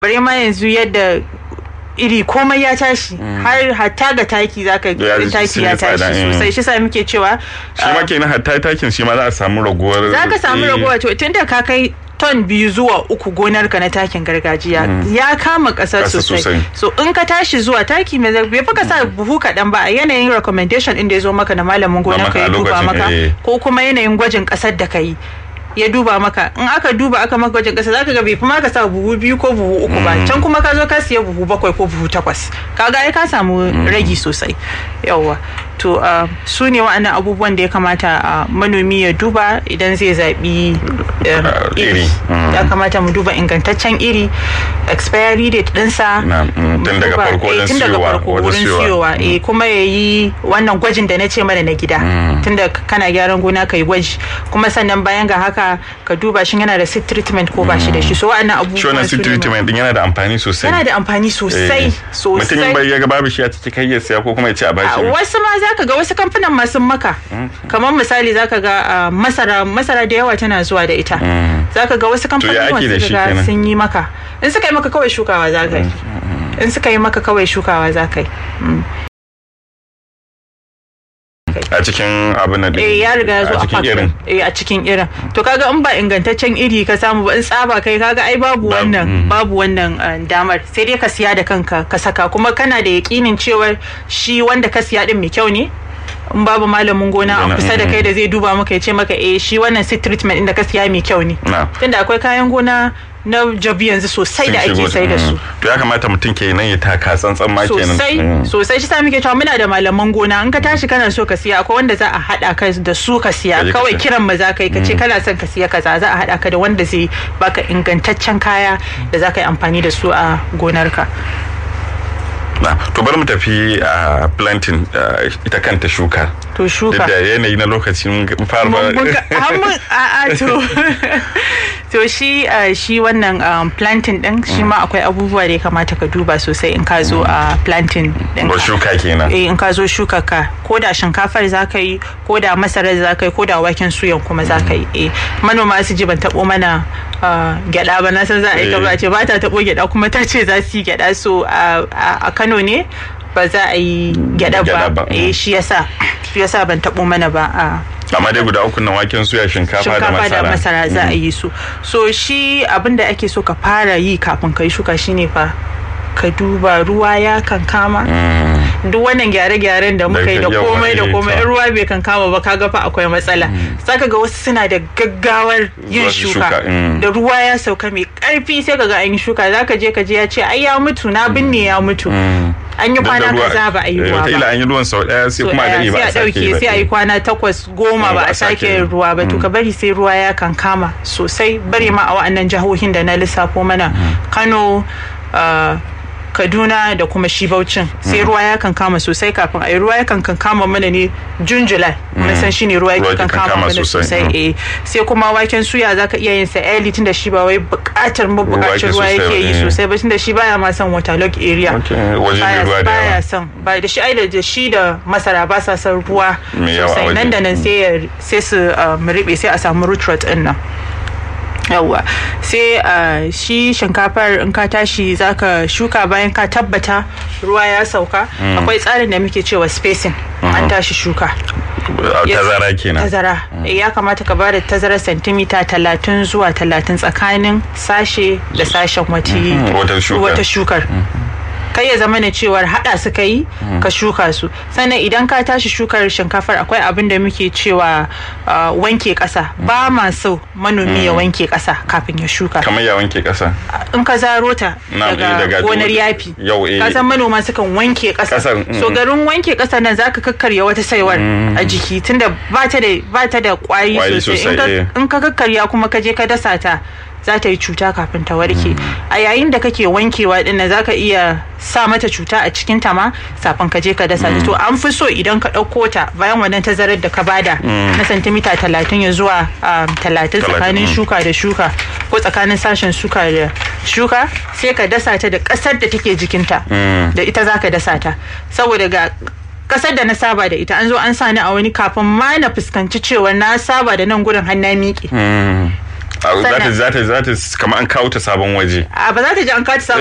bare ma yanzu yadda iri komai ya tashi har hatta ga taki zaka Ya, ga taki sun ya yi tsada, tashi eh. sosai shi sa muke cewa shi ma kenan hatta takin shi ma za a samu raguwar za ka samu eh, ragowa to tunda ka kai ton biyu zuwa uku gonarka na takin gargajiya ya kama ƙasa Ƙasa sosai sosai. so in ka tashi zuwa taki mai zai bai ka sa buhu kaɗan ba a yanayin recommendation ɗin da ya zo maka na malamin gonar maka ka ya a duba lokacin, maka eh. ko kuma yanayin gwajin ƙasar da ka yi ya duba maka in aka duba aka maka gwajin ƙasa zaka ga bai fi ma ka sa buhu biyu ko buhu uku ba can kuma ka zo ka siya buhu bakwai ko buhu takwas kaga ai ka samu ragi sosai yawwa to uh, su ne wa'annan abubuwan da ya kamata uh, manomi ya duba idan zai zaɓi um, Uh, iri iri. Mm. ya kamata mu duba ingantaccen iri expiry date ɗinsa Na, mm, tun mu daga duba- farko eh, wajen tun daga siyowa, farko wajen wurin siyowa. siyowa eh, kuma ya yi wannan gwajin da na ce mana na gida tunda kana gyaran gona ka yi gwaji kuma sannan bayan ga haka ka duba shin yana da seed treatment ko ba shi da shi so wa'annan shi wannan abubuwan su seed ne ma- treatment din yana da amfani sosai yana da amfani sosai Eh, mutum sosai bai ya ga babu shi a ciki kai ya siya ko kuma ya ce a A bashi wasu ma zaka ga wasu kamfanin ma sun maka kamar misali zaka ga ah, masara masara da yawa tana zuwa da ita zaka ga wasu kamfanin ake da wasu shi ga kenan? sun yi maka in suka yi maka kawai shukawa zaka yi in suka yi maka kawai shukawa zaka yi Mm. a cikin abin nan din. eh ya riga ya zo a a cikin pack irin eh a cikin irin to kaga in ba ingantaccen iri ka samu ba in tsaba kai kaga ai babu Babu, wannan mm. babu wannan ah, damar sai dai ka siya da kanka ka saka kuma kana da yakinin cewa shi wanda ka siya din mai kyau ne in babu malamin gona a Gona, kusa da mm, kai da zai duba maka ya ce maka eh shi wannan seed treatment din da ka siya mai kyau ne na tunda akwai kayan gona na jabi yanzu sosai da sun ake shigo sai da su mm. to ya kamata mutum ke nan ya taka tsantsan ma kenan sosai Mm. sosai shi sa muke cewa muna da malaman gona in ka tashi kana so ka siya akwai wanda za a hada ka da su ka siya Kaje ka kawai siya. kiran ma za ka yi ka ce kana son ka siya kaza za a hada ka da wanda zai baka ingantaccen kaya da za ka yi amfani da su a gonarka na to bari mu tafi a planting ah, ita kanta shuka to duk shuka da yanayi na lokacin fara Mun- mun ga- har mun- a a to to shi uh, shi wannan um, planting din shi ma akwai abubuwa da ya kamata ka duba sosai in ka zo a planting din ba shuka kenan eh in ka zo shuka ka ko da shinkafar za ka yi ko da masarar za ka yi ko da waken suyan kuma za ka yi eh manoma su ji ban taɓo mana ah, gyaɗa ba na san za a yi Eh. kaba ce ba ta taɓo gyaɗa kuma ta ce za su yi gyaɗa so a a- a Kano ne ba za a yi gyaɗa Gyaɗa ba, ba eh mm. shi yasa shi yasa ban taɓo mana ba a amma dai guda uku nan waken suya shinkafa da shinkafa da masara masara za a yi su so shi abin da ake so ka fara yi kafin ka yi shuka shine fa ka duba ruwa ya kankama Mm. duk wannan gyare-gyaren da muka yi da Da yawa, komai da eh, komai to. in ruwa bai kankama ba kaga fa akwai matsala saka ga wasu suna da gaggawar yin Zuwa su shuka shuka, mm. da ruwa ya sauka mai karfi sai kaga an yi shuka zaka je ka je ya ce ai ya mutu na binne ya mutu Mm. an yi Duk da kwana ruwa- kaza ba a yi eh, ruwa wataƙila ba an yi ruwan sau ɗaya sai So kuma a ɗaya, gani ba sai a a sake ɗauke ba. sai a yi kwana takwas goma ba a sake yin ruwa ba to ka bari sai ruwa ya kankama sosai bari ma a wa'annan jihohin da na lissafo mana kano ah, kaduna da kuma shi baucin sai ruwa ya kankama sosai kafin a yi ruwa ya kan kankama mana ne jun july mun san shine ruwa ya Ruwa ya kan kankama kankama mana sosai, sosai mm. eh sai kuma waken suya zaka iya yin sa early tunda shi ba wai buƙatar Ruwa mabuƙacin yake ruwa sosai, yake yi eh. sosai ba tunda shi baya ma son waterlog area Okay, waje mai Baya- ruwa da baya yawa. son ba da shi ai da shi da masara ba sa son ruwa Mai yawa a sosai nan waje. da nan sai ya- sai su um, riɓe sai a samu root rot din nan yawwa sai uh, shi shinkafar in ka tashi zaka shuka bayan ka tabbata ruwa ya sauka akwai tsarin da muke cewa spacing an tashi shuka Yes. tazara kenan tazara Eh, ya kamata ka bada tazarar sentimita talatin zuwa talatin tsakanin sashe da sashen wati Mhm, wata shukar. wata shukar kai ya zama na cewar hada su kai ka shuka su sannan idan ka tashi shukar shinkafar akwai abin da muke cewa ah, wanke kasa ba ma so manomi ya wanke kasa kafin ya shuka kamar ya wanke ƙasa in ka zaro ta Na, eh, daga daga gonar waje- yafi yau, eh. ka san manoma sukan wanke ƙasa Ƙasar, mm, so mm. garin wanke ƙasa nan zaka kakkarya wata saiwar a jiki tunda ba ta da ba ta da ƙwari Ƙwari sosai In sosai, eh. ka- in ka kakkarya kuma ka je ka dasa ta za ta yi cuta kafin ta warke a yayin da kake wankewa din nan zaka iya sa mata cuta a cikin ta ma safin ka je ka dasa ta to an fi so idan ka ɗauko ta bayan wannan tazarar da ka bada na santimita talatin ya zuwa um, talatin tsakanin mm. shuka da shuka ko tsakanin sashen shuka da shuka sai ka dasa ta da ƙasar da take jikinta da ita za ka dasa ta saboda ga kasar da na saba da ita an zo an sa ni a wani kafin ma na fuskanci cewa na saba da nan gurin har na miƙe Mm. za ta za ta za ta kamar an kawo ta sabon waje a ba za ta ji an kawo ta